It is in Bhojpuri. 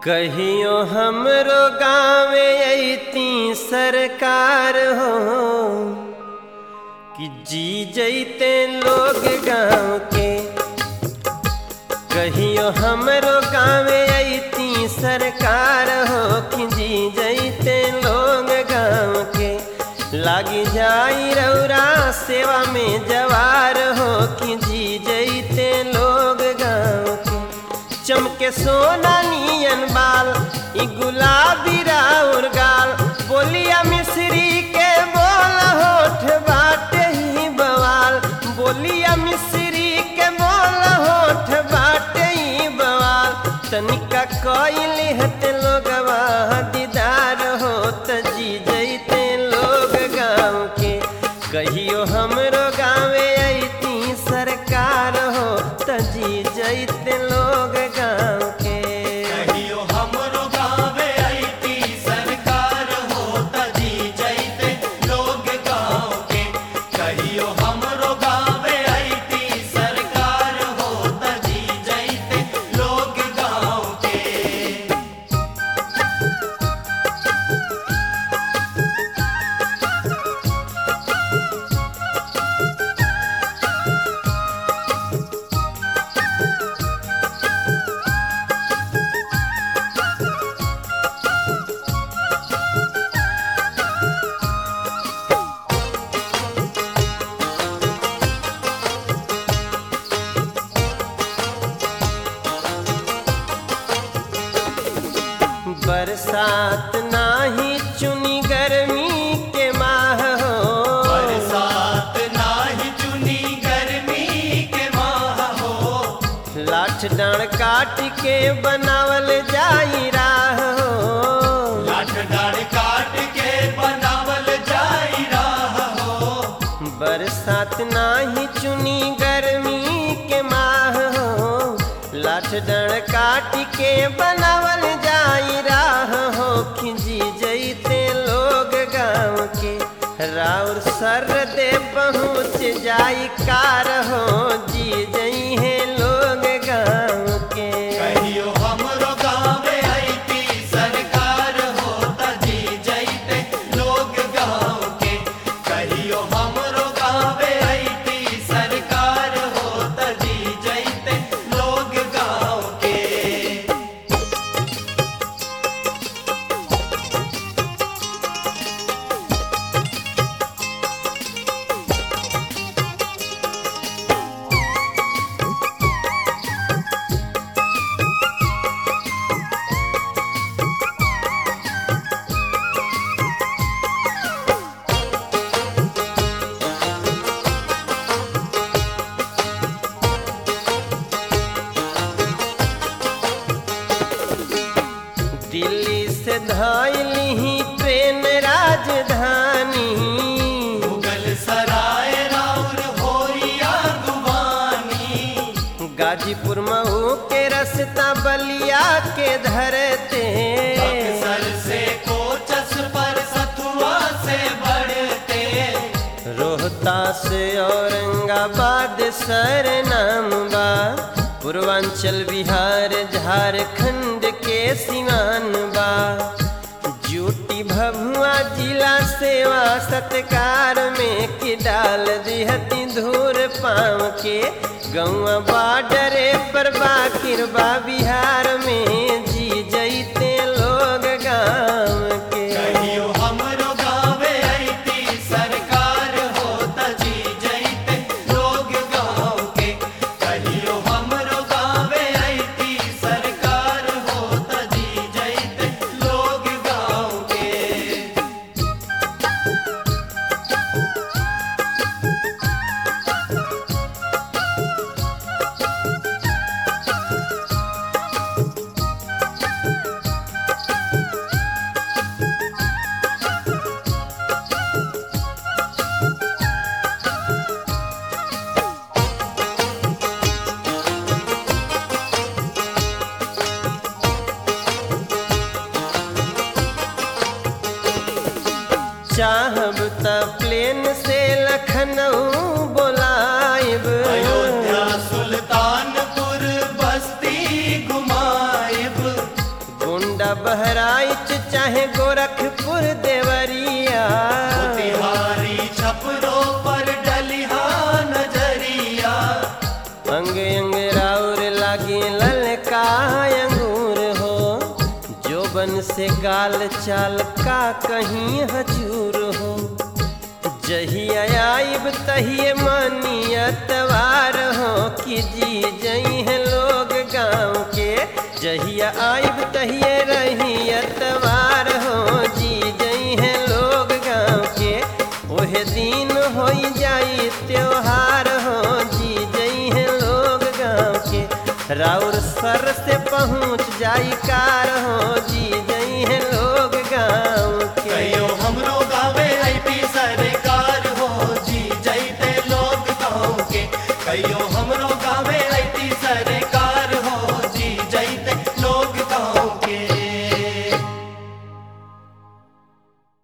कहियो हमरो गाँवे अती सरकार हो कि जी जैते लोग गाँव के कहियो हमरो गाँवे अती सरकार हो कि जी जैते लोग गाँव के लागी जाई रौरा सेवा में जवार हो कि जी जैते लोग गाँव के चमके सोना नियन बाल ई गुलाबी राउर गाल बोलिया मिश्री के बोल होठ बाटे ही बवाल बोलिया मिश्री के बोल होठ बाटे ही बवाल तनिका कइली हते लोगवा दीदार हो त जी जैते लोग गाँव के कहियो हमरो गाँवे अती सरकार हो त जी जैते लोग गाँव के कहियो हमरो गावे आईती सरकार हो तजी जैते लोग गाँव के कहियो हमरो गावे आईती सरकार हो तजी जैते लोग गाँव के बरसात नाही चुनी गर्मी के माह हो बरसात नाही चुनी गर्मी के माह हो लाठ डांड काट के बनावल जाई राह हो लाठ डाड़ काट के बनावल जाई राह हो बरसात नाही चुनी गर्मी के माह हो लाठ डांड काट के बनावल जाई राह हो खिंजी जैते लोग गाँव के राउर सर दे पहुँच जाई कार हो जी जई है लोग गाँव के कहियो हमरो गावे आईती सरकार हो तजी जैते लोग गाँव के कहियो हमरो गावे आईती सरकार हो तजी जैते लोग गाँव के दिल्ली से धैली ट्रेन राजधानी मुगल सराय राउर होरिया गुवानी गाजीपुर मऊ के रस्ता बलिया के धरते बक्सर से कोचस पर सथुआ से बढ़ते रोहता से औरंगाबाद सर नाम बा पूर्वांचल बिहार झारखंड के सिवान बा जूटी भभुआ जिला सेवा सत्कार में कि डाल दिहती धूर पाँव के गौआ बाडरे पर बाकिर बा बिहार में जी जैते लोग गाँव के कहियो हमरो गावे आईती सरकार हो तजी जैते लोग गाँव के कहियो हमरो गावे आईती सरकार हो तजी जैते लोग गाँव के चाहब त प्लेन से लखनऊ बोलाइब अयोध्या सुल्तानपुर बस्ती घुमाइब से गाल चाल का कहीं हजूर हो जहिया आइब तहिए मानी अतवार हो कि जी जई है लोग गाँव के जहिया आइब तहिए रही अतवार हो जी जई है लोग गाँव के ओहे दिन हो जाई त्योहार हो जी जई है लोग गाँव के राउर सर से पहुँच जाई कार हो जी जई है लोग गाँव के कहियो